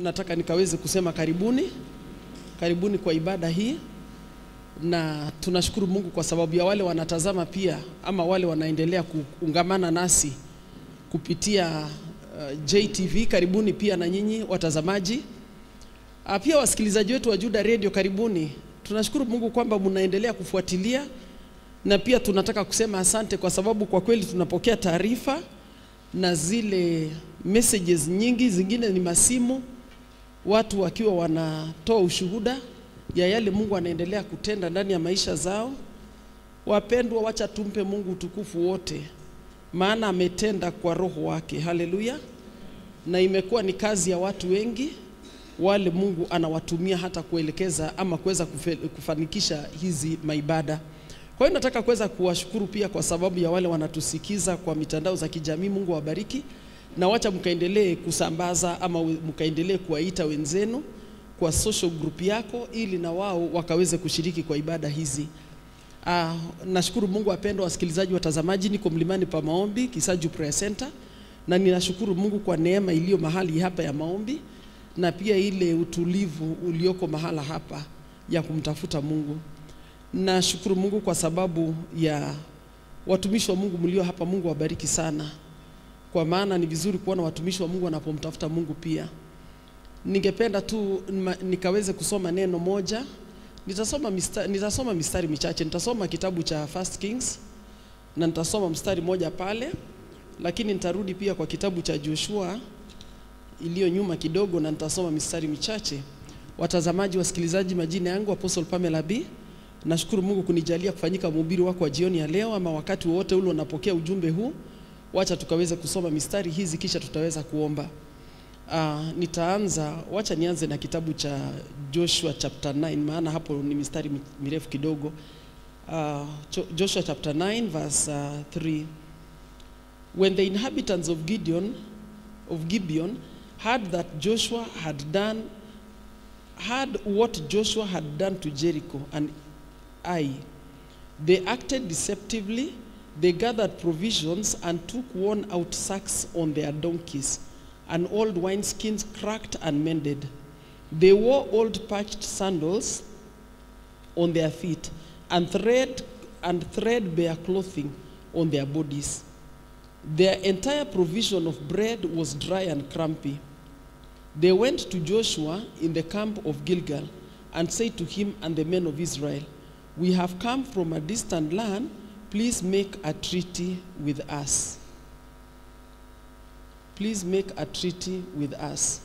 nataka nikaweze kusema karibuni, karibuni kwa ibada hii, na tunashukuru Mungu kwa sababu ya wale wanatazama pia ama wale wanaendelea kuungamana nasi kupitia uh, JTV. Karibuni pia na nyinyi watazamaji, uh, pia wasikilizaji wetu wa Juda Radio, karibuni. Tunashukuru Mungu kwamba mnaendelea kufuatilia na pia tunataka kusema asante kwa sababu kwa kweli tunapokea taarifa na zile messages nyingi, zingine ni masimu, watu wakiwa wanatoa ushuhuda ya yale Mungu anaendelea kutenda ndani ya maisha zao. Wapendwa, wacha tumpe Mungu utukufu wote, maana ametenda kwa roho wake. Haleluya! Na imekuwa ni kazi ya watu wengi wale Mungu anawatumia hata kuelekeza ama kuweza kufanikisha hizi maibada. Kwa hiyo nataka kuweza kuwashukuru pia kwa sababu ya wale wanatusikiza kwa mitandao za kijamii. Mungu awabariki, na wacha mkaendelee kusambaza ama mkaendelee kuwaita wenzenu kwa social group yako, ili na wao wakaweze kushiriki kwa ibada hizi. Ah, nashukuru Mungu. Wapendwa wasikilizaji, watazamaji, niko mlimani pa maombi Kisaju Prayer Center, na ninashukuru Mungu kwa neema iliyo mahali hapa ya maombi na pia ile utulivu ulioko mahala hapa ya kumtafuta Mungu. Nashukuru Mungu kwa sababu ya watumishi wa Mungu mlio hapa. Mungu wabariki sana, kwa maana ni vizuri kuona watumishi wa Mungu wanapomtafuta Mungu. Pia ningependa tu nikaweze kusoma neno moja. Nitasoma mistari, nitasoma mistari michache. Nitasoma kitabu cha First Kings na nitasoma mstari moja pale, lakini nitarudi pia kwa kitabu cha Joshua iliyo nyuma kidogo, na nitasoma mistari michache. Watazamaji, wasikilizaji, majina yangu Apostle Pamela B. Nashukuru Mungu kunijalia kufanyika mhubiri wako wa jioni ya leo, ama wakati wowote ule unapokea ujumbe huu. Wacha tukaweze kusoma mistari hizi kisha tutaweza kuomba. Uh, nitaanza, wacha nianze na kitabu cha Joshua chapter 9 maana hapo ni mistari mirefu kidogo. Uh, Joshua chapter 9 verse uh, 3. When the inhabitants of Gideon of Gibeon heard that Joshua had done heard what Joshua had done to Jericho and Ai. They acted deceptively. They gathered provisions and took worn out sacks on their donkeys and old wineskins cracked and mended. They wore old patched sandals on their feet and thread and threadbare clothing on their bodies. Their entire provision of bread was dry and crumpy. They went to Joshua in the camp of Gilgal and said to him and the men of Israel, We have come from a distant land. Please make a treaty with us. Please make a treaty with us.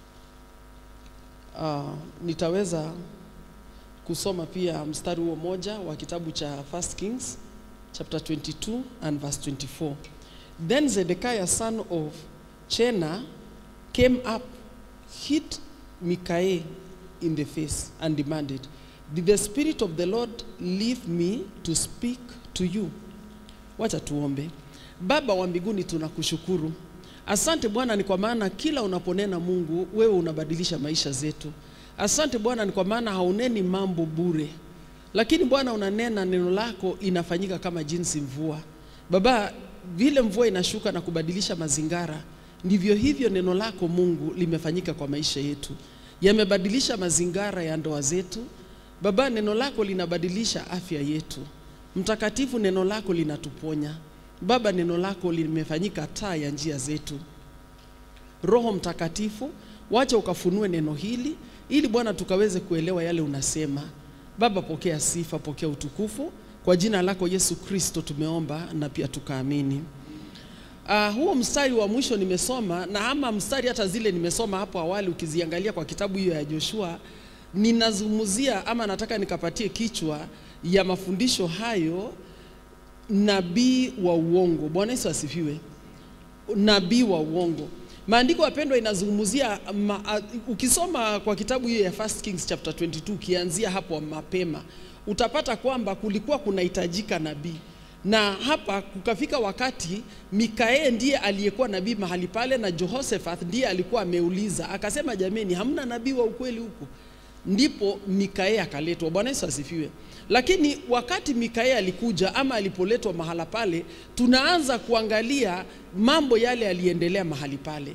Uh, nitaweza kusoma pia mstari huo moja wa kitabu cha First Kings chapter 22 and verse 24. Then Zedekiah son of Chena came up, hit Micaiah in the face and demanded, Did the Spirit of the Lord leave me to speak to you? Wacha tuombe. Baba wa mbinguni, tunakushukuru. Asante Bwana, ni kwa maana kila unaponena Mungu, wewe unabadilisha maisha zetu. Asante Bwana, ni kwa maana hauneni mambo bure, lakini Bwana unanena, neno lako inafanyika kama jinsi mvua. Baba, vile mvua inashuka na kubadilisha mazingara, ndivyo hivyo neno lako Mungu limefanyika kwa maisha yetu, yamebadilisha mazingara ya ndoa zetu. Baba, neno lako linabadilisha afya yetu. Mtakatifu, neno lako linatuponya. Baba, neno lako limefanyika taa ya njia zetu. Roho Mtakatifu, wacha ukafunue neno hili ili Bwana tukaweze kuelewa yale unasema. Baba, pokea sifa, pokea utukufu kwa jina lako Yesu Kristo tumeomba na pia tukaamini. Uh, huo mstari wa mwisho nimesoma na ama mstari hata zile nimesoma hapo awali, ukiziangalia kwa kitabu hiyo ya Joshua, ninazungumzia ama nataka nikapatie kichwa ya mafundisho hayo, nabii wa uongo. Bwana Yesu asifiwe. Nabii wa uongo. Maandiko wapendwa, inazungumzia ma, uh, ukisoma kwa kitabu hiyo ya First Kings chapter 22 ukianzia hapo mapema utapata kwamba kulikuwa kunahitajika nabii na hapa kukafika wakati Mikaeli ndiye aliyekuwa nabii mahali pale, na Jehoshaphat ndiye alikuwa ameuliza akasema, jameni, hamna nabii wa ukweli huku? Ndipo Mikaeli akaletwa. Bwana Yesu asifiwe. Lakini wakati Mikaeli alikuja ama alipoletwa mahala pale, tunaanza kuangalia mambo yale yaliendelea mahali pale.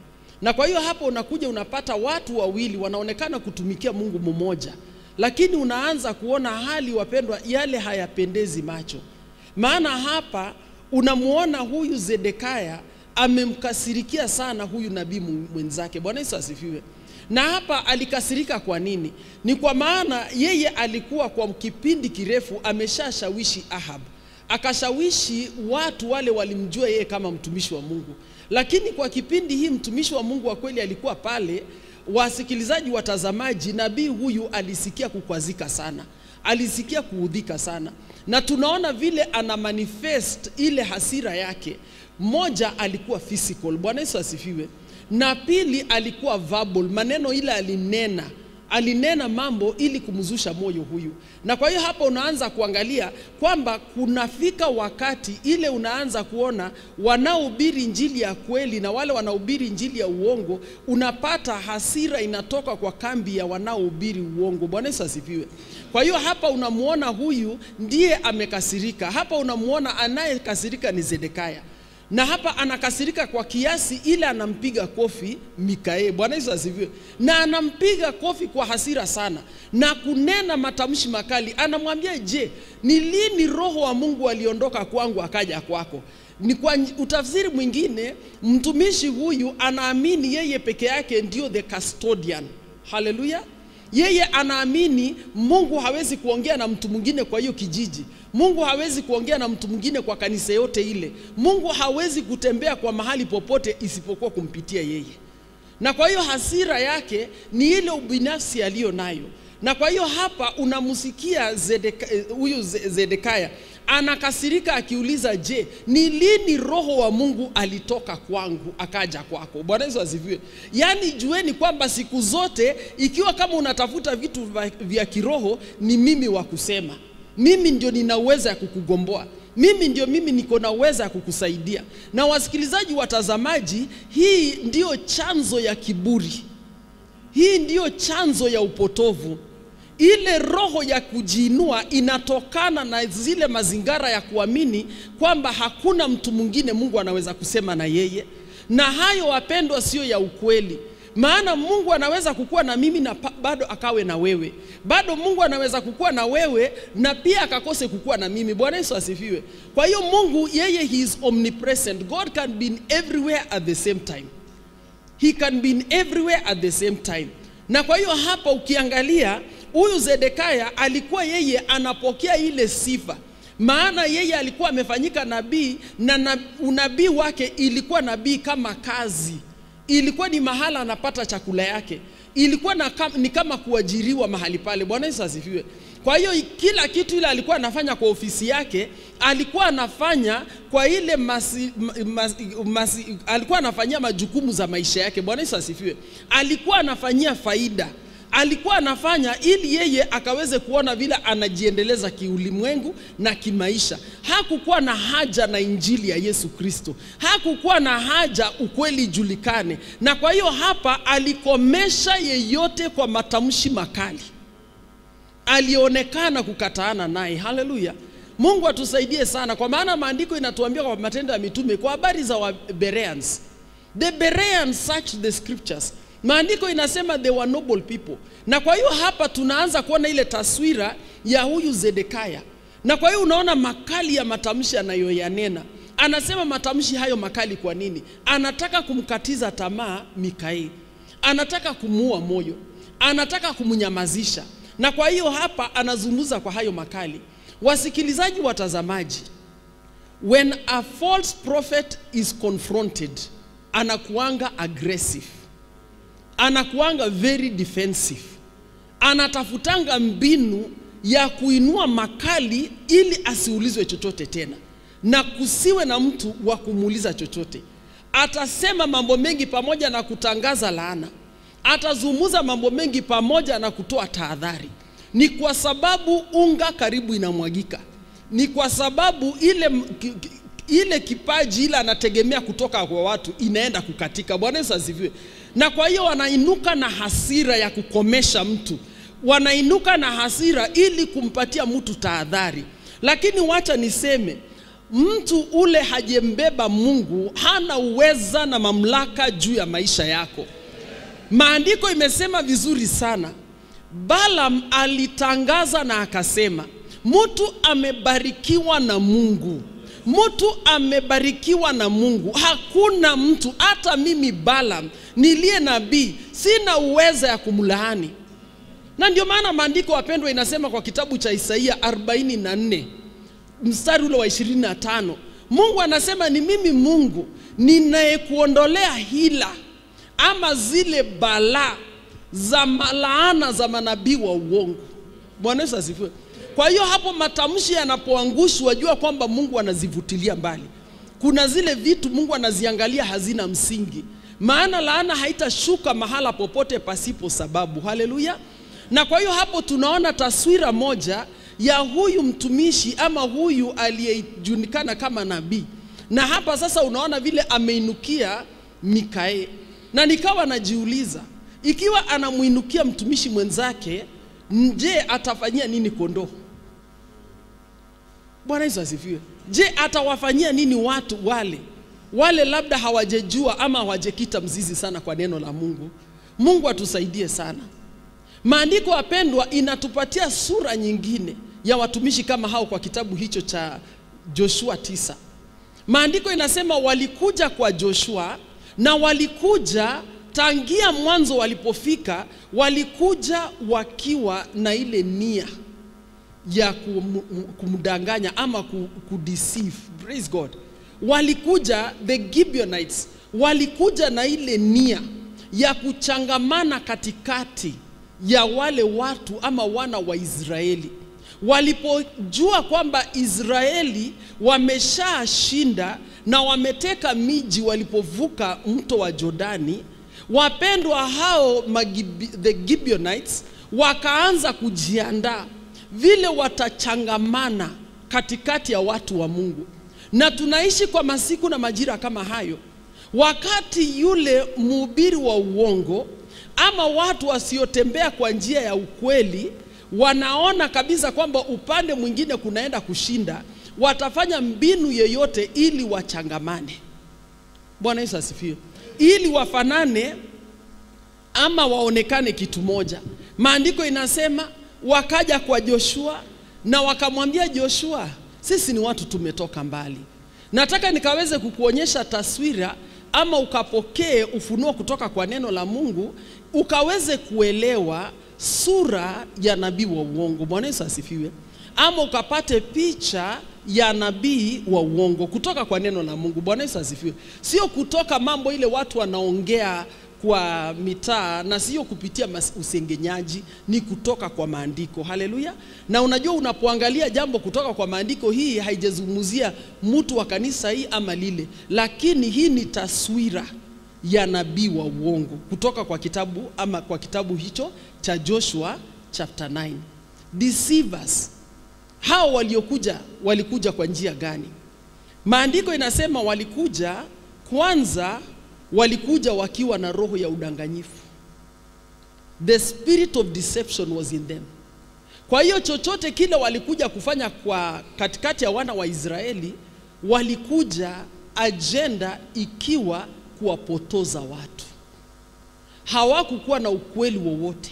Na kwa hiyo hapo unakuja unapata watu wawili wanaonekana kutumikia Mungu mmoja, lakini unaanza kuona hali, wapendwa, yale hayapendezi macho. Maana hapa unamuona huyu Zedekaya amemkasirikia sana huyu nabii mwenzake. Bwana Yesu asifiwe. Na hapa alikasirika kwa nini? Ni kwa maana yeye alikuwa kwa kipindi kirefu ameshashawishi Ahab, akashawishi watu wale walimjua yeye kama mtumishi wa Mungu, lakini kwa kipindi hii mtumishi wa Mungu wa kweli alikuwa pale. Wasikilizaji, watazamaji, nabii huyu alisikia kukwazika sana, alisikia kuudhika sana, na tunaona vile ana manifest ile hasira yake. Moja alikuwa physical. Bwana Yesu asifiwe na pili alikuwa verbal, maneno ile alinena, alinena mambo ili kumzusha moyo huyu. Na kwa hiyo hapa unaanza kuangalia kwamba kunafika wakati ile unaanza kuona wanaohubiri injili ya kweli na wale wanaohubiri injili ya uongo, unapata hasira inatoka kwa kambi ya wanaohubiri uongo. Bwana Yesu asifiwe. Kwa hiyo hapa unamuona huyu ndiye amekasirika. Hapa unamuona anayekasirika ni Zedekaya na hapa anakasirika kwa kiasi ile anampiga kofi Mikaeli. Bwana Yesu asifiwe. Na anampiga kofi kwa hasira sana na kunena matamshi makali. Anamwambia, je, ni lini roho wa Mungu aliondoka kwangu akaja kwako? Ni kwa utafsiri mwingine, mtumishi huyu anaamini yeye peke yake ndio the custodian. Haleluya! Yeye anaamini Mungu hawezi kuongea na mtu mwingine kwa hiyo kijiji. Mungu hawezi kuongea na mtu mwingine kwa kanisa yote ile. Mungu hawezi kutembea kwa mahali popote isipokuwa kumpitia yeye. Na kwa hiyo hasira yake ni ile ubinafsi aliyo nayo. Na kwa hiyo hapa unamsikia Zedeka, huyu Zedekaya anakasirika akiuliza, je, ni lini roho wa Mungu alitoka kwangu akaja kwako? Bwana Yesu asifiwe. Yaani jueni kwamba siku zote ikiwa kama unatafuta vitu vya kiroho, ni mimi wa kusema mimi ndio nina uwezo ya kukugomboa, mimi ndio mimi niko na uwezo ya kukusaidia. Na wasikilizaji, watazamaji, hii ndiyo chanzo ya kiburi, hii ndiyo chanzo ya upotovu. Ile roho ya kujiinua inatokana na zile mazingara ya kuamini kwamba hakuna mtu mwingine Mungu anaweza kusema na yeye, na hayo wapendwa, sio ya ukweli. Maana Mungu anaweza kukuwa na mimi na bado akawe na wewe, bado Mungu anaweza kukuwa na wewe na pia akakose kukuwa na mimi. Bwana Yesu asifiwe. Kwa hiyo Mungu yeye, he is omnipresent. God can be everywhere at the same time, he can be everywhere at the same time. Na kwa hiyo hapa ukiangalia huyu Zedekaya alikuwa yeye anapokea ile sifa maana yeye alikuwa amefanyika nabii na, na unabii wake ilikuwa nabii kama kazi ilikuwa ni mahala anapata chakula yake, ilikuwa na kam, ni kama kuajiriwa mahali pale. Bwana Yesu asifiwe. Kwa hiyo kila kitu ile alikuwa anafanya kwa ofisi yake, alikuwa anafanya kwa ile masi, masi, masi, alikuwa anafanyia majukumu za maisha yake. Bwana Yesu asifiwe. Alikuwa anafanyia faida alikuwa anafanya ili yeye akaweze kuona vile anajiendeleza kiulimwengu na kimaisha. Hakukuwa na haja na injili ya Yesu Kristo, hakukuwa na haja ukweli julikane. Na kwa hiyo hapa alikomesha yeyote kwa matamshi makali, alionekana kukataana naye. Haleluya! Mungu atusaidie sana, kwa maana maandiko inatuambia kwa Matendo ya Mitume kwa habari za Wabereans, the Bereans searched the scriptures Maandiko inasema they were noble people, na kwa hiyo hapa tunaanza kuona ile taswira ya huyu Zedekaya, na kwa hiyo unaona makali ya matamshi anayoyanena. Anasema matamshi hayo makali kwa nini? Anataka kumkatiza tamaa Mikaeli, anataka kumuua moyo, anataka kumnyamazisha, na kwa hiyo hapa anazungumza kwa hayo makali. Wasikilizaji, watazamaji, when a false prophet is confronted, anakuanga aggressive anakuanga very defensive, anatafutanga mbinu ya kuinua makali ili asiulizwe chochote tena, na kusiwe na mtu wa kumuuliza chochote. Atasema mambo mengi pamoja na kutangaza laana, atazungumza mambo mengi pamoja na kutoa tahadhari. Ni kwa sababu unga karibu inamwagika, ni kwa sababu ile ile kipaji ile anategemea kutoka kwa watu inaenda kukatika. Bwana Yesu asifiwe. Na kwa hiyo wanainuka na hasira ya kukomesha mtu, wanainuka na hasira ili kumpatia mtu tahadhari. Lakini wacha niseme, mtu ule hajembeba Mungu hana uweza na mamlaka juu ya maisha yako. Maandiko imesema vizuri sana. Balaam alitangaza na akasema, mtu amebarikiwa na Mungu, mtu amebarikiwa na Mungu. Hakuna mtu, hata mimi Balaam niliye nabii, sina uweza ya kumlaani. Na ndio maana maandiko wapendwa, inasema kwa kitabu cha Isaia 44 mstari ule wa 25, Mungu anasema ni mimi Mungu ninayekuondolea hila ama zile balaa za malaana za manabii wa uongo. Bwana Yesu asifiwe. Kwa hiyo hapo matamshi yanapoangushwa, jua kwamba Mungu anazivutilia mbali. Kuna zile vitu Mungu anaziangalia hazina msingi, maana laana haitashuka mahala popote pasipo sababu. Haleluya! Na kwa hiyo hapo tunaona taswira moja ya huyu mtumishi ama huyu aliyejulikana kama nabii, na hapa sasa unaona vile ameinukia Mikaeli, na nikawa najiuliza ikiwa anamwinukia mtumishi mwenzake, je, atafanyia nini kondoo? Bwana Yesu asifiwe. Je, atawafanyia nini watu wale wale labda hawajejua ama hawajekita mzizi sana kwa neno la Mungu? Mungu atusaidie sana. Maandiko wapendwa, inatupatia sura nyingine ya watumishi kama hao kwa kitabu hicho cha Joshua tisa. Maandiko inasema walikuja kwa Joshua na walikuja tangia mwanzo walipofika, walikuja wakiwa na ile nia ya kum, kumdanganya ama kudeceive. Praise God. Walikuja the Gibeonites, walikuja na ile nia ya kuchangamana katikati ya wale watu ama wana wa Israeli. Walipojua kwamba Israeli wameshashinda na wameteka miji walipovuka mto wa Jordani, wapendwa hao Magibi, the Gibeonites wakaanza kujiandaa vile watachangamana katikati ya watu wa Mungu. Na tunaishi kwa masiku na majira kama hayo, wakati yule mhubiri wa uongo ama watu wasiotembea kwa njia ya ukweli wanaona kabisa kwamba upande mwingine kunaenda kushinda, watafanya mbinu yoyote ili wachangamane. Bwana Yesu asifiwe, ili wafanane ama waonekane kitu moja. Maandiko inasema wakaja kwa Joshua na wakamwambia Joshua, sisi ni watu tumetoka mbali, nataka nikaweze kukuonyesha taswira ama ukapokee ufunuo kutoka kwa neno la Mungu ukaweze kuelewa sura ya nabii wa uongo. Bwana Yesu asifiwe. Ama ukapate picha ya nabii wa uongo kutoka kwa neno la Mungu. Bwana Yesu asifiwe. Sio kutoka mambo ile watu wanaongea kwa mitaa na sio kupitia usengenyaji, ni kutoka kwa maandiko. Haleluya! Na unajua, unapoangalia jambo kutoka kwa maandiko, hii haijazungumzia mtu wa kanisa hii ama lile, lakini hii ni taswira ya nabii wa uongo kutoka kwa kitabu ama kwa kitabu hicho cha Joshua chapter 9. Deceivers hao waliokuja, walikuja kwa njia gani? Maandiko inasema walikuja kwanza walikuja wakiwa na roho ya udanganyifu. The spirit of deception was in them. Kwa hiyo chochote kile walikuja kufanya kwa katikati ya wana wa Israeli, walikuja ajenda ikiwa kuwapotoza watu. Hawakukuwa na ukweli wowote.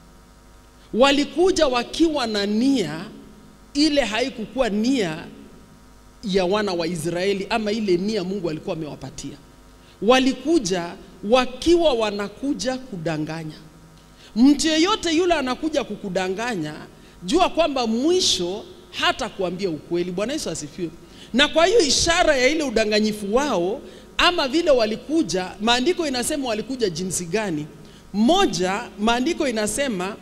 Walikuja wakiwa na nia ile, haikukuwa nia ya wana wa Israeli ama ile nia Mungu alikuwa amewapatia walikuja wakiwa wanakuja kudanganya. Mtu yeyote yule anakuja kukudanganya, jua kwamba mwisho hata kuambia ukweli. Bwana Yesu asifiwe. Na kwa hiyo ishara ya ile udanganyifu wao ama vile walikuja, maandiko inasema walikuja jinsi gani? Moja, maandiko inasema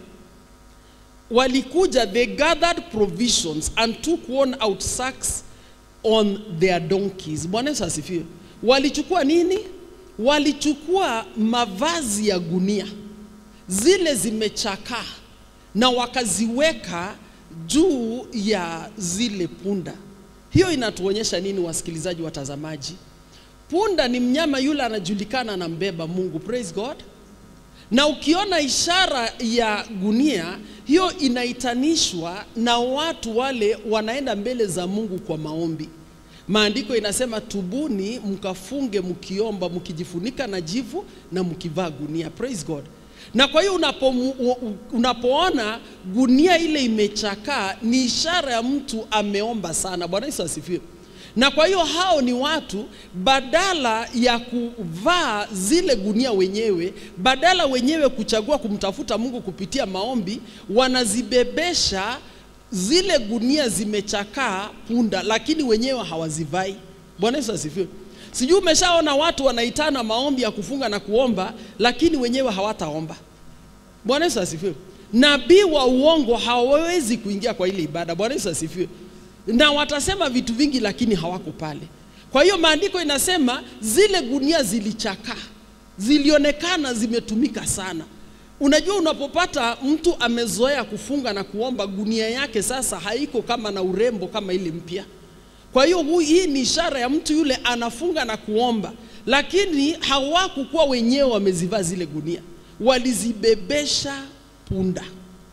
walikuja, they gathered provisions and took worn out sacks on their donkeys. Bwana Yesu asifiwe. Walichukua nini? Walichukua mavazi ya gunia zile zimechakaa na wakaziweka juu ya zile punda. Hiyo inatuonyesha nini, wasikilizaji, watazamaji? Punda ni mnyama yule anajulikana na mbeba Mungu, praise God. Na ukiona ishara ya gunia hiyo, inaitanishwa na watu wale wanaenda mbele za Mungu kwa maombi Maandiko inasema tubuni, mkafunge mkiomba, mkijifunika na jivu na mkivaa gunia. Praise God. Na kwa hiyo unapo, unapoona gunia ile imechakaa ni ishara ya mtu ameomba sana. Bwana Yesu asifiwe. Na kwa hiyo hao ni watu badala ya kuvaa zile gunia wenyewe, badala wenyewe kuchagua kumtafuta Mungu kupitia maombi, wanazibebesha zile gunia zimechakaa punda, lakini wenyewe hawazivai. Bwana Yesu asifiwe. Sijui umeshaona watu wanaitana maombi ya kufunga na kuomba, lakini wenyewe hawataomba. Bwana Yesu asifiwe. Nabii wa uongo hawawezi kuingia kwa ile ibada. Bwana Yesu asifiwe. Na watasema vitu vingi, lakini hawako pale. Kwa hiyo maandiko inasema zile gunia zilichakaa, zilionekana zimetumika sana. Unajua, unapopata mtu amezoea kufunga na kuomba, gunia yake sasa haiko kama na urembo kama ile mpya. Kwa hiyo hii ni ishara ya mtu yule anafunga na kuomba, lakini hawakukuwa wenyewe wamezivaa zile gunia, walizibebesha punda.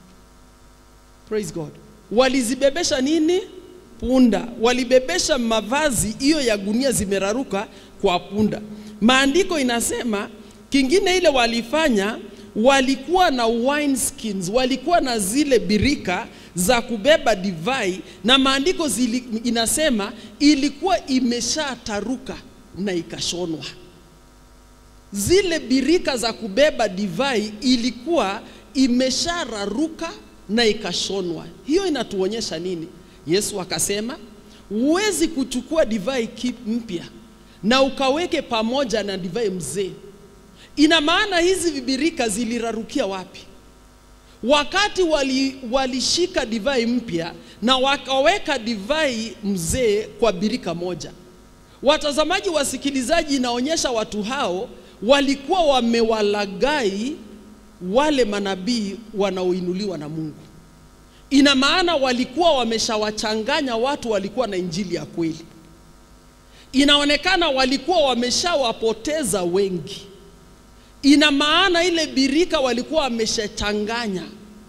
Praise God. Walizibebesha nini? Punda. Walibebesha mavazi hiyo ya gunia zimeraruka kwa punda. Maandiko inasema kingine ile walifanya walikuwa na wine skins, walikuwa na zile birika za kubeba divai, na maandiko zili, inasema ilikuwa imeshataruka na ikashonwa. Zile birika za kubeba divai ilikuwa imeshararuka na ikashonwa. Hiyo inatuonyesha nini? Yesu akasema huwezi kuchukua divai mpya na ukaweke pamoja na divai mzee. Ina maana hizi vibirika zilirarukia wapi? Wakati walishika wali divai mpya na wakaweka divai mzee kwa birika moja. Watazamaji, wasikilizaji, inaonyesha watu hao walikuwa wamewalagai wale manabii wanaoinuliwa na Mungu. Ina maana walikuwa wameshawachanganya watu walikuwa na injili ya kweli. Inaonekana walikuwa wameshawapoteza wengi. Ina maana ile birika walikuwa wameshachanganya,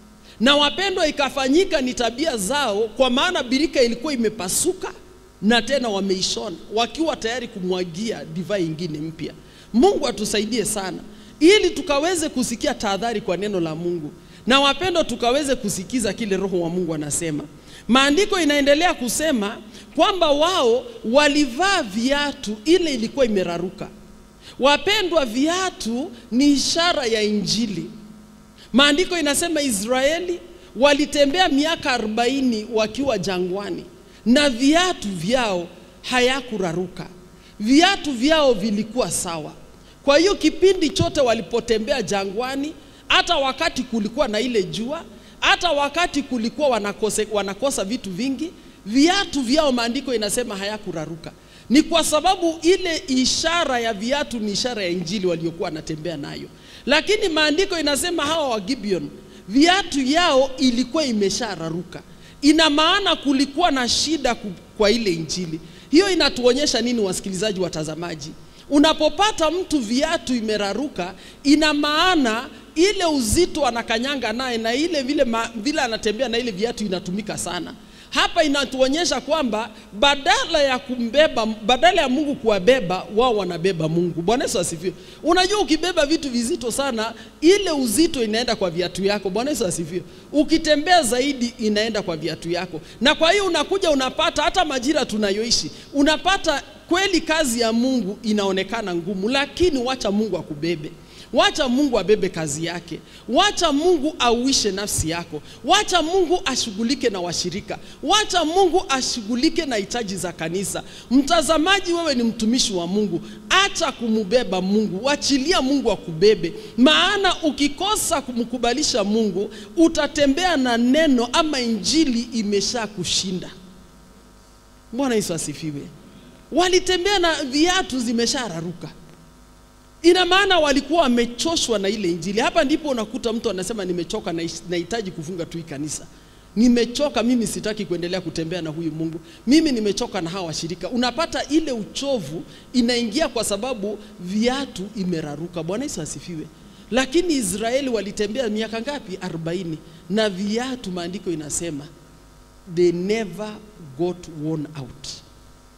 na wapendwa, ikafanyika ni tabia zao, kwa maana birika ilikuwa imepasuka na tena wameishona, wakiwa tayari kumwagia divai ingine mpya. Mungu atusaidie sana, ili tukaweze kusikia tahadhari kwa neno la Mungu, na wapendwa, tukaweze kusikiza kile Roho wa Mungu anasema. Maandiko inaendelea kusema kwamba wao walivaa viatu, ile ilikuwa imeraruka. Wapendwa, viatu ni ishara ya Injili. Maandiko inasema Israeli walitembea miaka arobaini wakiwa jangwani na viatu vyao hayakuraruka, viatu vyao vilikuwa sawa. Kwa hiyo kipindi chote walipotembea jangwani, hata wakati kulikuwa na ile jua, hata wakati kulikuwa wanakose, wanakosa vitu vingi, viatu vyao maandiko inasema hayakuraruka ni kwa sababu ile ishara ya viatu ni ishara ya injili waliokuwa wanatembea nayo. Lakini maandiko inasema hawa wa Gibeon viatu yao ilikuwa imeshararuka. Ina maana kulikuwa na shida kwa ile injili. Hiyo inatuonyesha nini, wasikilizaji, watazamaji? Unapopata mtu viatu imeraruka, ina maana ile uzito anakanyanga naye na ile vile, ma, vile anatembea na ile viatu inatumika sana. Hapa inatuonyesha kwamba badala ya kumbeba, badala ya Mungu kuwabeba wao wanabeba Mungu. Bwana Yesu asifiwe. Unajua, ukibeba vitu vizito sana, ile uzito inaenda kwa viatu yako. Bwana Yesu asifiwe. Ukitembea zaidi, inaenda kwa viatu yako, na kwa hiyo unakuja unapata, hata majira tunayoishi, unapata kweli kazi ya Mungu inaonekana ngumu, lakini wacha Mungu akubebe. Wacha Mungu abebe kazi yake, wacha Mungu auishe nafsi yako, wacha Mungu ashughulike na washirika, wacha Mungu ashughulike na hitaji za kanisa. Mtazamaji, wewe ni mtumishi wa Mungu, acha kumubeba Mungu, wachilia Mungu akubebe, maana ukikosa kumkubalisha Mungu utatembea na neno ama injili imesha kushinda. Bwana Yesu asifiwe. Walitembea na viatu zimeshararuka ina maana walikuwa wamechoshwa na ile injili. Hapa ndipo unakuta mtu anasema nimechoka, nahitaji kufunga tu hii kanisa, nimechoka mimi, sitaki kuendelea kutembea na huyu Mungu, mimi nimechoka na hawa washirika. Unapata ile uchovu inaingia kwa sababu viatu imeraruka. Bwana Yesu asifiwe. Lakini Israeli walitembea miaka ngapi? arobaini, na viatu, maandiko inasema they never got worn out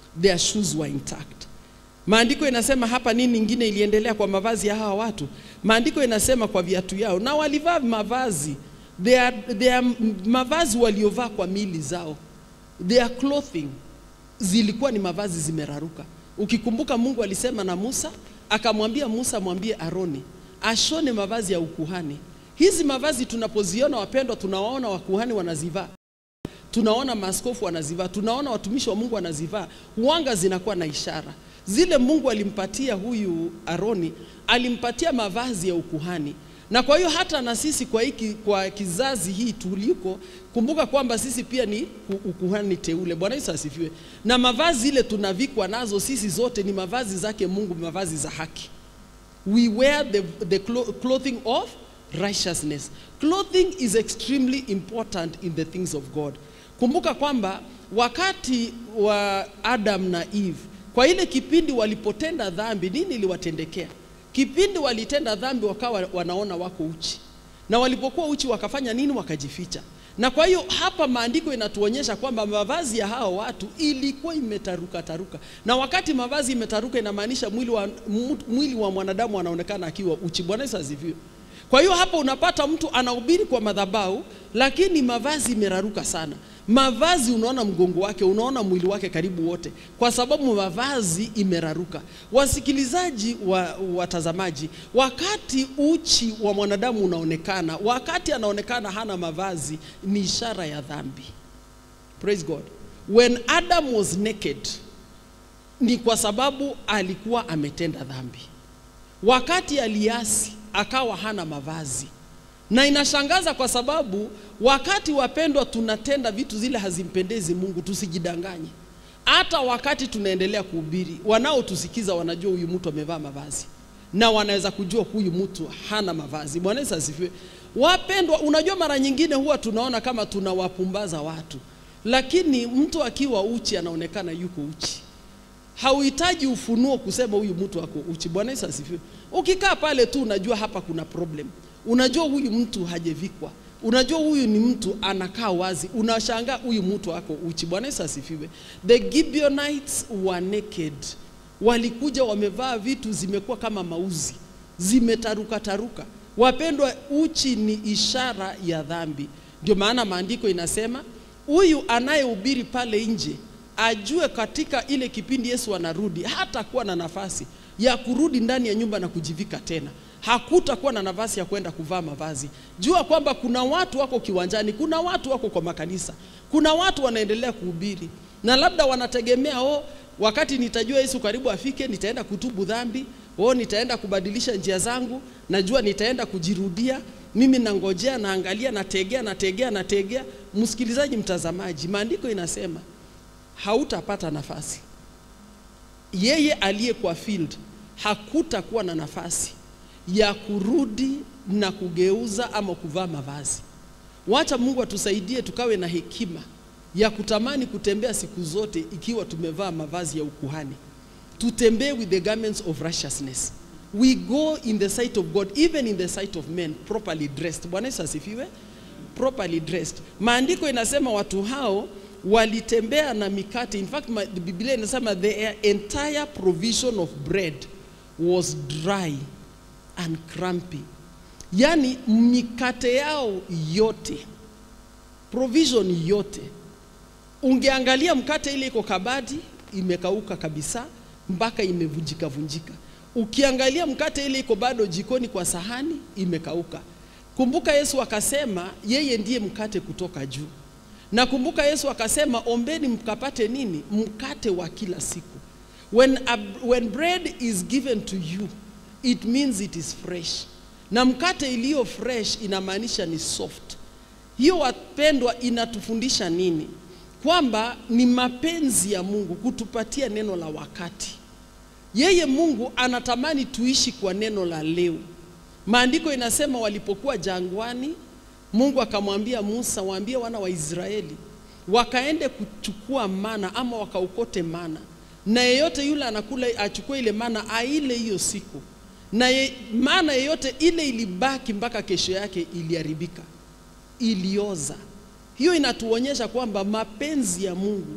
their shoes were intact. Maandiko inasema hapa nini ingine iliendelea kwa mavazi ya hawa watu? Maandiko inasema kwa viatu yao, na walivaa mavazi their, their mavazi waliovaa kwa mili zao, their clothing zilikuwa ni mavazi zimeraruka. Ukikumbuka Mungu alisema na Musa, akamwambia Musa mwambie Aroni ashone mavazi ya ukuhani. Hizi mavazi tunapoziona wapendwa, tunawaona wakuhani wanazivaa tunaona maaskofu wanazivaa, tunaona watumishi wa Mungu wanazivaa, huanga zinakuwa na ishara zile. Mungu alimpatia huyu Aroni, alimpatia mavazi ya ukuhani, na kwa hiyo hata na sisi kwa hiki, kwa kizazi hii tuliko, kumbuka kwamba sisi pia ni ukuhani teule. Bwana Yesu asifiwe. Na mavazi ile tunavikwa nazo sisi zote ni mavazi zake Mungu, mavazi za haki. We wear the, the clothing of righteousness. Clothing is extremely important in the things of God. Kumbuka kwamba wakati wa Adam na Eve, kwa ile kipindi walipotenda dhambi, nini iliwatendekea? Kipindi walitenda dhambi, wakawa wanaona wako uchi, na walipokuwa uchi wakafanya nini? Wakajificha. Na kwa hiyo hapa maandiko inatuonyesha kwamba mavazi ya hao watu ilikuwa imetaruka taruka, na wakati mavazi imetaruka inamaanisha mwili wa, mwili wa mwanadamu anaonekana akiwa uchi. Bwana Yesu asifiwe. Kwa hiyo hapo unapata mtu anahubiri kwa madhabahu, lakini mavazi imeraruka sana. Mavazi unaona mgongo wake, unaona mwili wake karibu wote, kwa sababu mavazi imeraruka. Wasikilizaji wa watazamaji, wakati uchi wa mwanadamu unaonekana, wakati anaonekana hana mavazi, ni ishara ya dhambi. Praise God. When Adam was naked, ni kwa sababu alikuwa ametenda dhambi. Wakati aliasi akawa hana mavazi, na inashangaza kwa sababu wakati wapendwa, tunatenda vitu zile hazimpendezi Mungu, tusijidanganye. Hata wakati tunaendelea kuhubiri, wanaotusikiza wanajua huyu mtu amevaa mavazi, na wanaweza kujua huyu mtu hana mavazi. Bwana Yesu asifiwe. Wapendwa, unajua mara nyingine huwa tunaona kama tunawapumbaza watu, lakini mtu akiwa uchi anaonekana yuko uchi hauhitaji ufunuo kusema huyu mtu ako uchi. Bwana Yesu asifiwe. Ukikaa pale tu unajua hapa kuna problem, unajua huyu mtu hajevikwa, unajua huyu ni mtu anakaa wazi, unashangaa huyu mtu ako uchi. Bwana Yesu asifiwe. The Gibeonites were naked, walikuja wamevaa vitu zimekuwa kama mauzi, zimetaruka taruka. Wapendwa, uchi ni ishara ya dhambi. Ndio maana maandiko inasema huyu anayehubiri pale nje ajue katika ile kipindi Yesu anarudi, hatakuwa na nafasi ya kurudi ndani ya nyumba na kujivika tena. Hakutakuwa na nafasi ya kwenda kuvaa mavazi. Jua kwamba kuna watu wako kiwanjani, kuna watu wako kwa makanisa, kuna watu wanaendelea kuhubiri na labda wanategemea oh, wakati nitajua Yesu karibu afike, nitaenda kutubu dhambi, oh, nitaenda kubadilisha njia zangu, najua nitaenda kujirudia. Mimi nangojea, naangalia, nategea, nategea, nategea. Msikilizaji, mtazamaji, maandiko inasema hautapata nafasi. Yeye aliye kwa field hakutakuwa na nafasi ya kurudi na kugeuza ama kuvaa mavazi. Wacha Mungu atusaidie tukawe na hekima ya kutamani kutembea siku zote ikiwa tumevaa mavazi ya ukuhani. Tutembee with the garments of righteousness. We go in the sight of God, even in the sight of men, properly dressed. Bwana Yesu asifiwe. Properly dressed. Maandiko inasema watu hao walitembea na mikate. In fact, ma, the Biblia inasema the entire provision of bread was dry and crumpy. Yaani mikate yao yote, provision yote, ungeangalia mkate ile iko kabadi imekauka kabisa mpaka imevunjika vunjika. Ukiangalia mkate ile iko bado jikoni kwa sahani imekauka. Kumbuka Yesu akasema yeye ndiye mkate kutoka juu. Na kumbuka Yesu akasema ombeni mkapate nini? Mkate wa kila siku. When, a, when bread is given to you, it means it is fresh. Na mkate iliyo fresh inamaanisha ni soft. Hiyo wapendwa, inatufundisha nini? Kwamba ni mapenzi ya Mungu kutupatia neno la wakati. Yeye Mungu anatamani tuishi kwa neno la leo. Maandiko inasema walipokuwa jangwani, Mungu akamwambia Musa, waambie wana wa Israeli wakaende kuchukua mana ama wakaukote mana, na yeyote yule anakula achukue ile mana aile hiyo siku, na ye, mana yeyote ile ilibaki mpaka kesho yake iliharibika, ilioza. Hiyo inatuonyesha kwamba mapenzi ya Mungu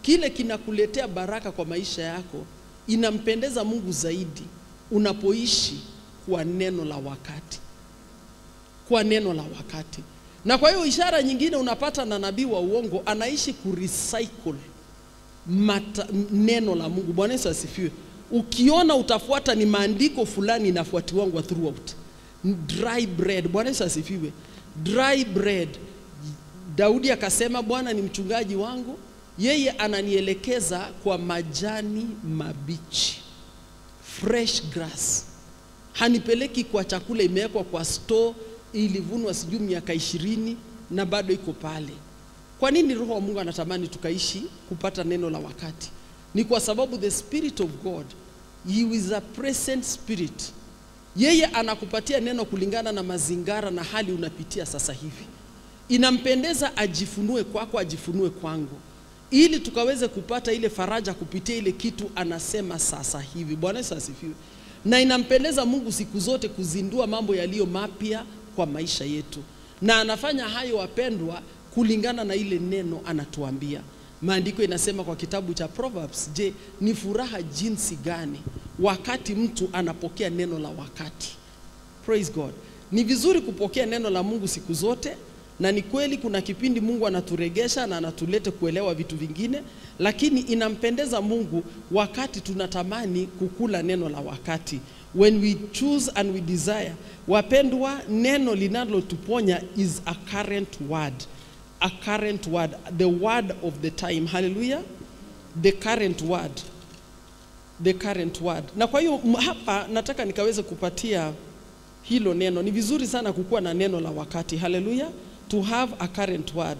kile kinakuletea baraka kwa maisha yako inampendeza Mungu zaidi unapoishi kwa neno la wakati, kwa neno la wakati. Na kwa hiyo ishara nyingine unapata na nabii wa uongo anaishi kurecycle mata, neno la Mungu. Bwana Yesu asifiwe. Ukiona utafuata ni maandiko fulani inafuatiwangwa throughout. Dry bread. Bwana Yesu asifiwe. Dry bread. Daudi akasema, Bwana ni mchungaji wangu, yeye ananielekeza kwa majani mabichi, fresh grass. Hanipeleki kwa chakula imewekwa kwa store ilivunwa sijui miaka ishirini na bado iko pale. Kwa nini Roho wa Mungu anatamani tukaishi kupata neno la wakati? Ni kwa sababu the spirit of God he is a present spirit. Yeye anakupatia neno kulingana na mazingara na hali unapitia sasa hivi. Inampendeza ajifunue kwako, ajifunue kwangu, ili tukaweze kupata ile faraja kupitia ile kitu anasema sasa hivi. Bwana Yesu asifiwe. Na inampendeza Mungu siku zote kuzindua mambo yaliyo mapya kwa maisha yetu, na anafanya hayo wapendwa, kulingana na ile neno anatuambia. Maandiko inasema kwa kitabu cha Proverbs, je, ni furaha jinsi gani wakati mtu anapokea neno la wakati. Praise God. Ni vizuri kupokea neno la Mungu siku zote, na ni kweli kuna kipindi Mungu anaturegesha na anatulete kuelewa vitu vingine, lakini inampendeza Mungu wakati tunatamani kukula neno la wakati. When we choose and we desire. Wapendwa, neno linalotuponya is a current word. A current word, the word of the time. Hallelujah. The current word. The current word. Na kwa hiyo hapa nataka nikaweze kupatia hilo neno. Ni vizuri sana kukuwa na neno la wakati. Hallelujah. To have a current word.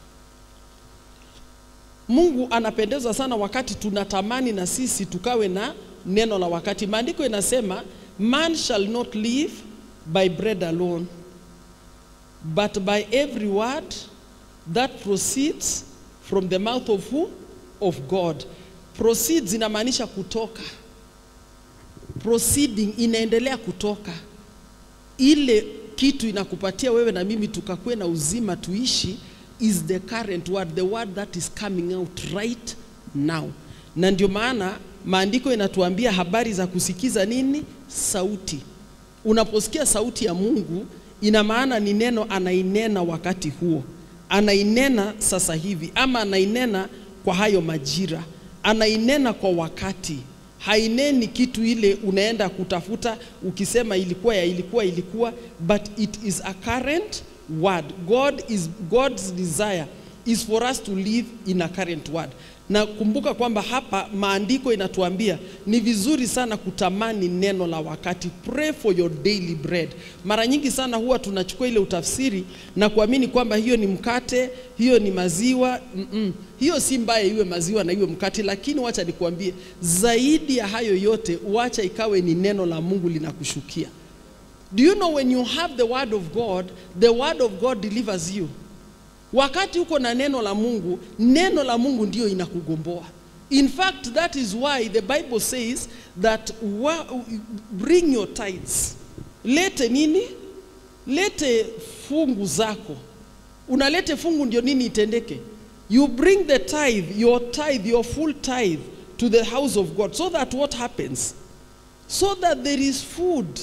Mungu anapendezwa sana wakati tunatamani na sisi tukawe na neno la wakati. Maandiko inasema man shall not live by bread alone but by every word that proceeds from the mouth of who? Of God. Proceeds inamaanisha kutoka. Proceeding inaendelea kutoka. Ile kitu inakupatia wewe na mimi tukakuwe na uzima tuishi is the current word, the word that is coming out right now. Na ndio maana maandiko inatuambia habari za kusikiza nini? Sauti. Unaposikia sauti ya Mungu, ina maana ni neno anainena wakati huo, anainena sasa hivi, ama anainena kwa hayo majira, anainena kwa wakati. Haineni kitu ile unaenda kutafuta ukisema ilikuwa ya ilikuwa ilikuwa, but it is a current word. God is God's desire is for us to live in a current word. Na kumbuka kwamba hapa maandiko inatuambia ni vizuri sana kutamani neno la wakati. Pray for your daily bread. Mara nyingi sana huwa tunachukua ile utafsiri na kuamini kwamba hiyo ni mkate, hiyo ni maziwa. Mm -mm. Hiyo si mbaya iwe maziwa na iwe mkate, lakini wacha nikuambie zaidi ya hayo yote, wacha ikawe ni neno la Mungu linakushukia. Do you know when you have the word of God, the word of God delivers you. Wakati uko na neno la Mungu, neno la Mungu ndio inakugomboa. In fact, that is why the Bible says that wa, bring your tithes. Lete nini? Lete fungu zako. Unalete fungu ndio nini itendeke? You bring the tithe, your tithe, your full tithe to the house of God so that what happens? So that there is food.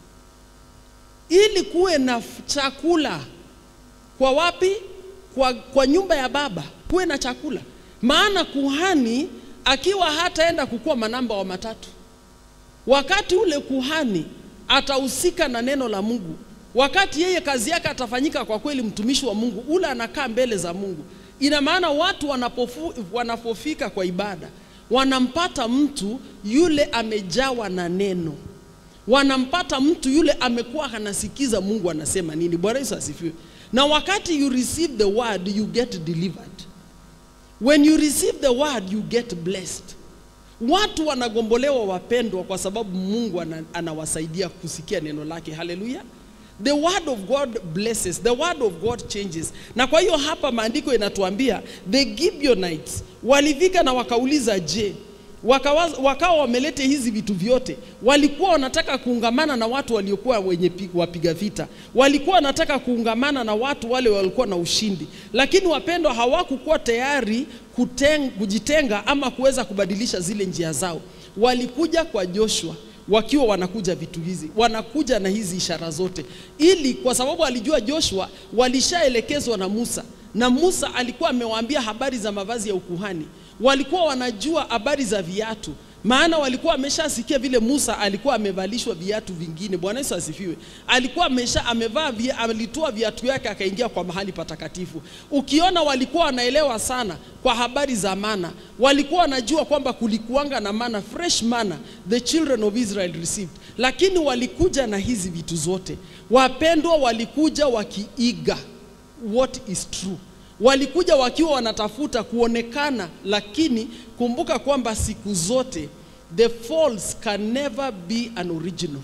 Ili kuwe na chakula. Kwa wapi? Kwa, kwa nyumba ya baba kuwe na chakula. Maana kuhani akiwa hataenda kukuwa manamba wa matatu, wakati ule kuhani atahusika na neno la Mungu, wakati yeye kazi yake atafanyika kwa kweli, mtumishi wa Mungu ule anakaa mbele za Mungu. Ina maana watu wanapofu, wanapofika kwa ibada wanampata mtu yule amejawa na neno, wanampata mtu yule amekuwa anasikiza Mungu anasema nini. Bwana Yesu asifiwe. Na wakati you receive the word you get delivered. When you receive the word you get blessed. Watu wanagombolewa wapendwa, kwa sababu Mungu anawasaidia kusikia neno lake. Haleluya! The word of God blesses, the word of God changes. Na kwa hiyo hapa maandiko inatuambia the Gibeonites walifika na wakauliza, je, wakawa, wakawa wamelete hizi vitu vyote. Walikuwa wanataka kuungamana na watu waliokuwa wenye pi- wapiga vita, walikuwa wanataka kuungamana na watu wale walikuwa na ushindi, lakini wapendwa, hawakukuwa tayari kuteng, kujitenga ama kuweza kubadilisha zile njia zao. Walikuja kwa Joshua wakiwa wanakuja vitu hizi, wanakuja na hizi ishara zote, ili kwa sababu alijua Joshua walishaelekezwa na Musa, na Musa alikuwa amewaambia habari za mavazi ya ukuhani walikuwa wanajua habari za viatu, maana walikuwa wameshasikia vile Musa alikuwa amevalishwa viatu vingine. Bwana Yesu asifiwe. Alikuwa amesha amevaa via, alitoa viatu yake akaingia kwa mahali patakatifu. Ukiona walikuwa wanaelewa sana kwa habari za mana, walikuwa wanajua kwamba kulikuanga na mana, fresh mana the children of Israel received, lakini walikuja na hizi vitu zote. Wapendwa, walikuja wakiiga what is true walikuja wakiwa wanatafuta kuonekana, lakini kumbuka kwamba siku zote the false can never be an original,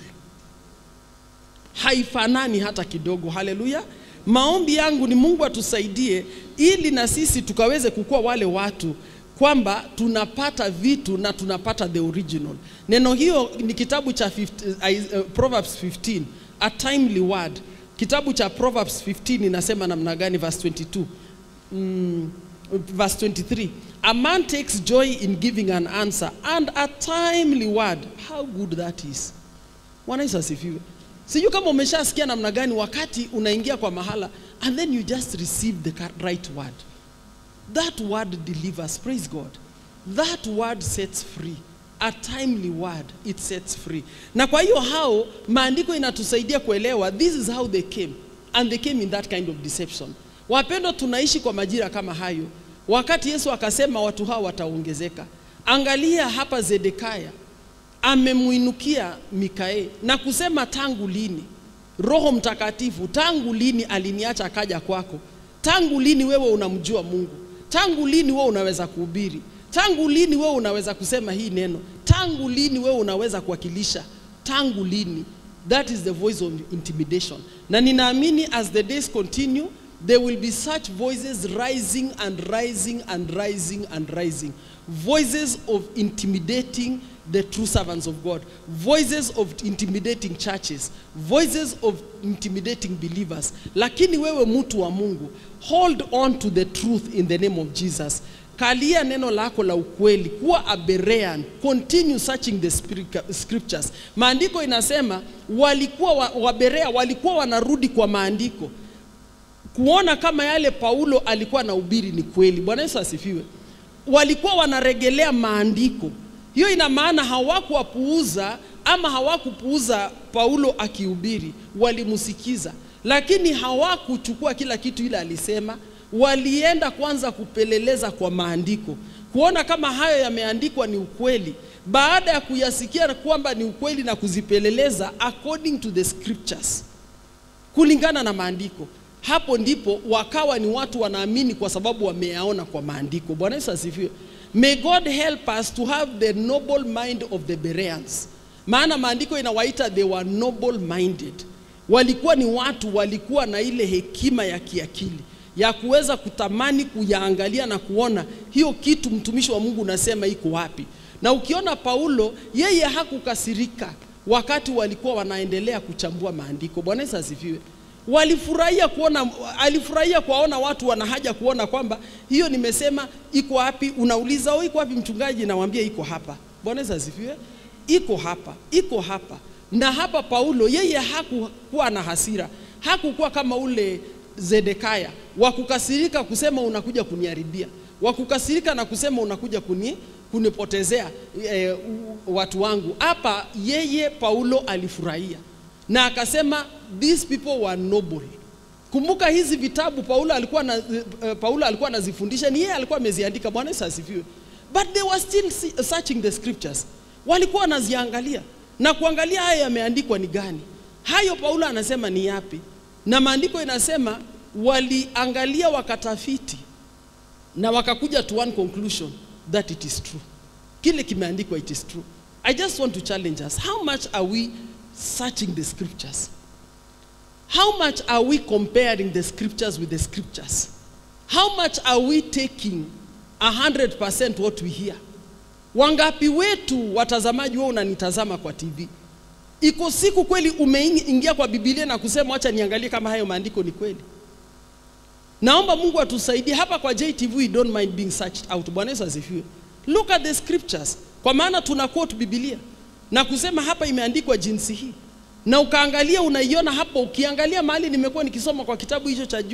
haifanani hata kidogo. Haleluya! Maombi yangu ni Mungu atusaidie ili na sisi tukaweze kukuwa wale watu kwamba tunapata vitu na tunapata the original. Neno hiyo ni kitabu cha 50, uh, Proverbs 15, a timely word. Kitabu cha Proverbs 15 inasema namna gani? Verse 22 mm, verse 23 a man takes joy in giving an answer and a timely word how good that is bwana yesu asifiwe sijui kama umeshasikia namna gani wakati unaingia kwa mahala and then you just receive the right word that word delivers praise god that word sets free a timely word it sets free na kwa hiyo hao maandiko inatusaidia kuelewa this is how they came and they came in that kind of deception Wapendwa, tunaishi kwa majira kama hayo, wakati Yesu akasema watu hao wataongezeka. Angalia hapa, Zedekaya amemuinukia Mikaeli na kusema tangu lini Roho Mtakatifu, tangu lini aliniacha akaja kwako? Tangu lini wewe unamjua Mungu? Tangu lini wewe unaweza kuhubiri? Tangu lini wewe unaweza kusema hii neno? Tangu lini wewe unaweza kuwakilisha? Tangu lini? That is the voice of intimidation. Na ninaamini as the days continue there will be such voices rising and rising and rising and rising. Voices of intimidating the true servants of God. Voices of intimidating churches. Voices of intimidating believers. Lakini wewe mtu wa Mungu, hold on to the truth in the name of Jesus. Kalia neno lako la ukweli, kuwa a Berean, continue searching the scriptures. Maandiko inasema walikuwa wa, wa Berea walikuwa wanarudi kwa maandiko kuona kama yale Paulo alikuwa anahubiri ni kweli. Bwana Yesu asifiwe. Walikuwa wanaregelea maandiko. Hiyo ina maana hawakuwapuuza ama hawakupuuza Paulo akihubiri, walimsikiza, lakini hawakuchukua kila kitu ile alisema. Walienda kwanza kupeleleza kwa maandiko, kuona kama hayo yameandikwa ni ukweli. Baada ya kuyasikia kwamba ni ukweli na kuzipeleleza according to the scriptures, kulingana na maandiko hapo ndipo wakawa ni watu wanaamini kwa sababu wameyaona kwa maandiko. Bwana Yesu asifiwe. May God help us to have the noble mind of the Bereans, maana maandiko inawaita they were noble minded. Walikuwa ni watu walikuwa na ile hekima ya kiakili ya kuweza kutamani kuyaangalia na kuona hiyo kitu mtumishi wa Mungu unasema iko wapi. Na ukiona Paulo, yeye hakukasirika wakati walikuwa wanaendelea kuchambua maandiko. Bwana Yesu asifiwe walifurahia kuona, alifurahia kuwaona watu wana haja kuona kwamba hiyo nimesema iko wapi. Unauliza oh, iko wapi mchungaji? Nawambia iko hapa. Bwana Yesu asifiwe. Iko hapa, iko hapa. Na hapa Paulo yeye hakukuwa na hasira, hakukuwa kama ule Zedekaya wa kukasirika kusema unakuja kuniharibia, wa kukasirika na kusema unakuja kuni, kunipotezea e, watu wangu. Hapa yeye Paulo alifurahia na akasema these people were noble. Kumbuka hizi vitabu Paulo alikuwa na, uh, Paulo alikuwa anazifundisha ni yeye alikuwa ameziandika. Bwana Yesu asifiwe. But they were still searching the scriptures, walikuwa wanaziangalia na kuangalia haya yameandikwa ni gani. Hayo Paulo anasema ni yapi, na maandiko inasema waliangalia wakatafiti na wakakuja to one conclusion that it is true. Kile kimeandikwa it is true. I just want to challenge us. How much are we searching the scriptures? How much are we comparing the scriptures with the scriptures? How much are we taking 100% what we hear? Wangapi wetu watazamaji, wewe unanitazama kwa TV, iko siku kweli umeingia kwa Biblia na kusema acha niangalie kama hayo maandiko ni kweli? Naomba Mungu atusaidie hapa kwa JTV, we don't mind being searched out. Bwana Yesu asifiwe. Look at the scriptures, kwa maana tuna quote Biblia na kusema hapa imeandikwa jinsi hii, na ukaangalia unaiona hapo. Ukiangalia mahali nimekuwa nikisoma kwa kitabu hicho cha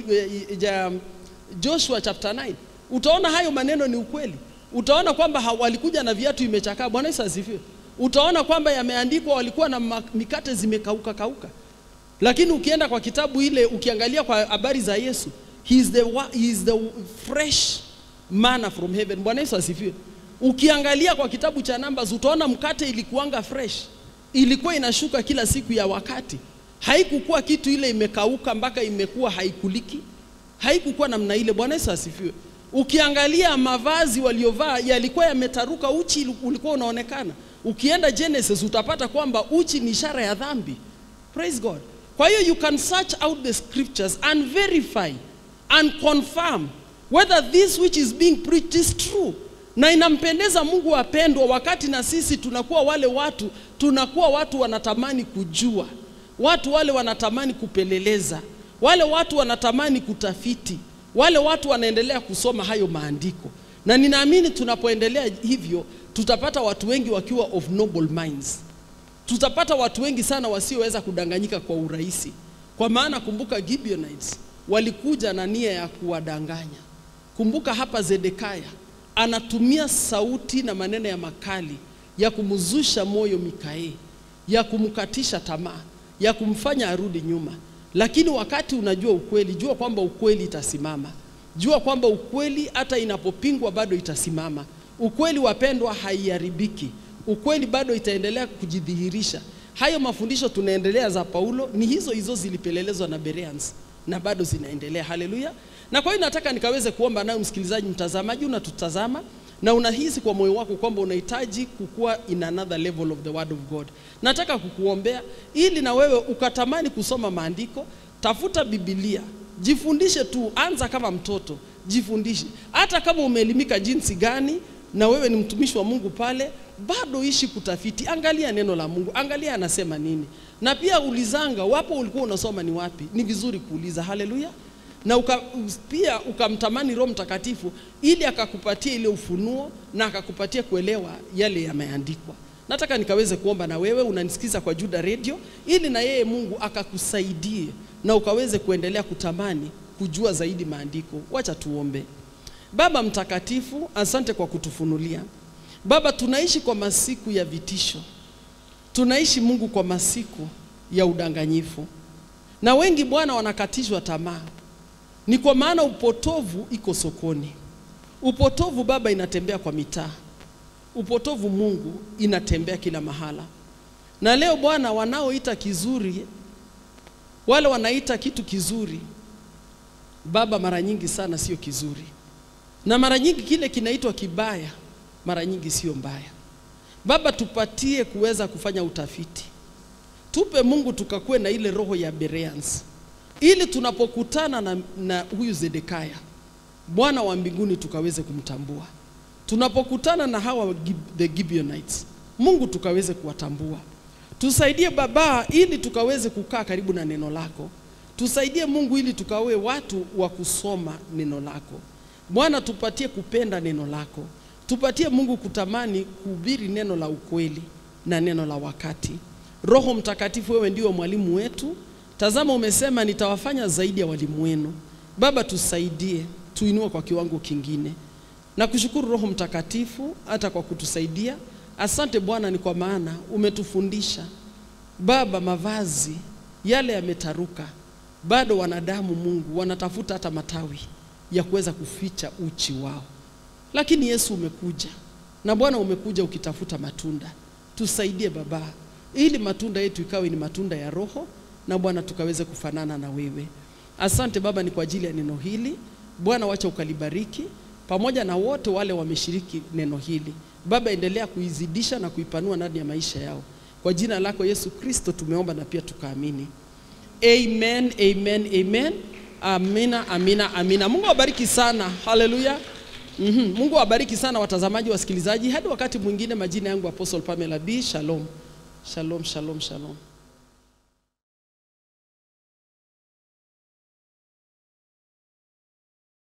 ja Joshua chapter 9 utaona hayo maneno ni ukweli. Utaona kwamba walikuja na viatu imechakaa. Bwana Yesu asifiwe. Utaona kwamba yameandikwa walikuwa na mikate zimekauka kauka, lakini ukienda kwa kitabu ile ukiangalia kwa habari za Yesu He is the, he is the fresh manna from heaven. Bwana Yesu asifiwe. Ukiangalia kwa kitabu cha Numbers utaona mkate ilikuanga fresh, ilikuwa inashuka kila siku ya wakati, haikukuwa kitu ile imekauka mpaka imekuwa haikuliki, haikukuwa namna ile. Bwana Yesu asifiwe. Ukiangalia mavazi waliovaa yalikuwa yametaruka, uchi ulikuwa unaonekana. Ukienda Genesis utapata kwamba uchi ni ishara ya dhambi. Praise God. Kwa hiyo you can search out the scriptures and verify and confirm whether this which is being preached is true. Na inampendeza Mungu wapendwa, wakati na sisi tunakuwa wale watu, tunakuwa watu wanatamani kujua, watu wale wanatamani kupeleleza, wale watu wanatamani kutafiti, wale watu wanaendelea kusoma hayo maandiko, na ninaamini tunapoendelea hivyo tutapata watu wengi wakiwa of noble minds. Tutapata watu wengi sana wasioweza kudanganyika kwa urahisi, kwa maana kumbuka Gibeonites walikuja na nia ya kuwadanganya. Kumbuka hapa Zedekaya anatumia sauti na maneno ya makali ya kumzusha moyo Mikaeli, ya kumkatisha tamaa, ya kumfanya arudi nyuma. Lakini wakati unajua ukweli, jua kwamba ukweli itasimama. Jua kwamba ukweli hata inapopingwa bado itasimama. Ukweli wapendwa, haiharibiki. Ukweli bado itaendelea kujidhihirisha. Hayo mafundisho tunaendelea za Paulo ni hizo hizo zilipelelezwa na Bereans na bado zinaendelea. Haleluya! Na kwa hiyo nataka nikaweze kuomba nayo, msikilizaji, mtazamaji, unatutazama na unahisi kwa moyo wako kwamba unahitaji kukua in another level of the word of God. Nataka kukuombea ili na wewe ukatamani kusoma maandiko. Tafuta Biblia, jifundishe tu, anza kama mtoto, jifundishe. Hata kama umeelimika jinsi gani na wewe ni mtumishi wa Mungu pale, bado ishi kutafiti, angalia neno la Mungu, angalia anasema nini, na pia ulizanga, wapo ulikuwa unasoma ni wapi. Ni vizuri kuuliza. Haleluya! na uka, pia ukamtamani Roho Mtakatifu ili akakupatia ile ufunuo na akakupatia kuelewa yale yameandikwa. Nataka nikaweze kuomba na wewe unanisikiza kwa Juda Radio, ili na yeye Mungu akakusaidie na ukaweze kuendelea kutamani kujua zaidi maandiko. Wacha tuombe. Baba mtakatifu, asante kwa kutufunulia. Baba, tunaishi kwa masiku ya vitisho, tunaishi Mungu kwa masiku ya udanganyifu, na wengi Bwana wanakatishwa tamaa. Ni kwa maana upotovu iko sokoni. Upotovu Baba inatembea kwa mitaa, upotovu Mungu inatembea kila mahala. Na leo Bwana, wanaoita kizuri, wale wanaita kitu kizuri Baba, mara nyingi sana sio kizuri na mara nyingi kile kinaitwa kibaya mara nyingi sio mbaya. Baba, tupatie kuweza kufanya utafiti, tupe Mungu tukakuwe na ile roho ya Bereans, ili tunapokutana na, na huyu Zedekaya Bwana wa mbinguni tukaweze kumtambua. Tunapokutana na hawa the Gibeonites, Mungu tukaweze kuwatambua. Tusaidie Baba, ili tukaweze kukaa karibu na neno lako. Tusaidie Mungu, ili tukawe watu wa kusoma neno lako. Bwana, tupatie kupenda neno lako, tupatie Mungu kutamani kuhubiri neno la ukweli na neno la wakati. Roho Mtakatifu, wewe ndiwe mwalimu wetu. Tazama, umesema nitawafanya zaidi ya walimu wenu. Baba, tusaidie, tuinue kwa kiwango kingine. Na kushukuru Roho Mtakatifu hata kwa kutusaidia. Asante Bwana, ni kwa maana umetufundisha Baba, mavazi yale yametaruka, bado wanadamu Mungu wanatafuta hata matawi ya kuweza kuficha uchi wao, lakini Yesu umekuja na Bwana umekuja ukitafuta matunda. Tusaidie Baba, ili matunda yetu ikawe ni matunda ya Roho na Bwana tukaweze kufanana na wewe. Asante Baba, ni kwa ajili ya neno hili Bwana, wacha ukalibariki pamoja na wote wale wameshiriki neno hili Baba, endelea kuizidisha na kuipanua ndani ya maisha yao. Kwa jina lako Yesu Kristo tumeomba na pia tukaamini. Amen, amen, amen. Amina, amina, amina. Mungu awabariki sana. Haleluya. Mhm. Mungu awabariki sana watazamaji, wasikilizaji. Hadi wakati mwingine, majina yangu Apostle Pamela B. Shalom, shalom, shalom, shalom.